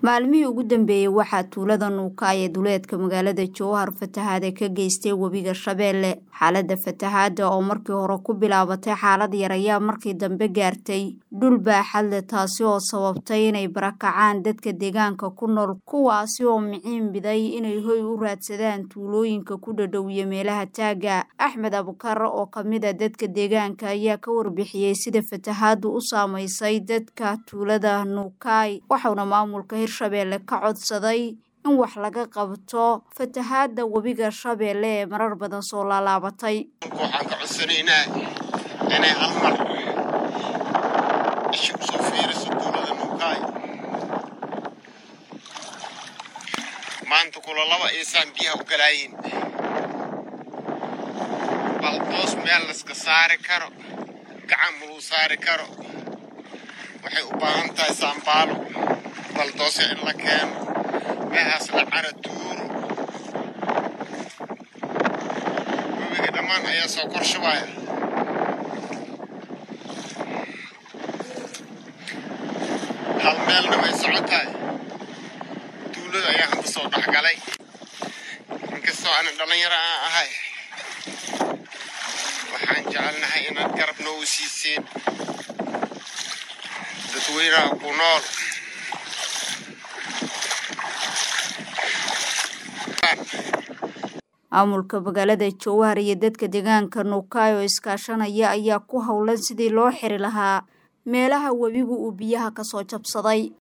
maalmihii ugu dambeeyey waxaa tuulada nuuka ee duleedka magaalada jowhar fatahaada ka geystay webiga shabeelle xaalada fatahaada oo markii hore ku bilaabatay xaalad yar ayaa markii dambe gaartay dhul baaxad leh taasi oo sababtay inay barakacaan dadka deegaanka ku nool kuwaasi oo miciin biday inay hoy u raadsadaan tuulooyinka ku dhadhow iyo meelaha taaga axmed abukar oo kamid a dadka deegaanka ayaa ka warbixiyey sida fatahaadu u saameysay dadka tuulada nuukaay waxauna maamulka hirshabeelle ka codsaday in wax laga qabto fatahaada webiga shabeelle ee marar badan soo laalaabatay waxaan ka codsanaynaa inay hal mar isha usoo fiiriso tuulada nuukaay maanta kula laba iisaan biyaha u galaayin baldoos meel layska saari karo gacan maluu saari karo waxay u baahan tahay saambaalo baldoose in la keeno meehaas la cara tuuro webiga dhammaan ayaa soo korshabaaya hal meelna way socotahay tuulada ayaa hadda soo dhexgalay inkastoo aanan dhallinyaro aan ahay waxaan jecelnahay inaad garab noogu siiseen dadweynaha ku nool maamulka magaalada jowhar iyo dadka deegaanka nuukaay oo iskaashanaya ayaa ku howlan sidii loo xiri lahaa meelaha webigu uu biyaha kasoo jabsaday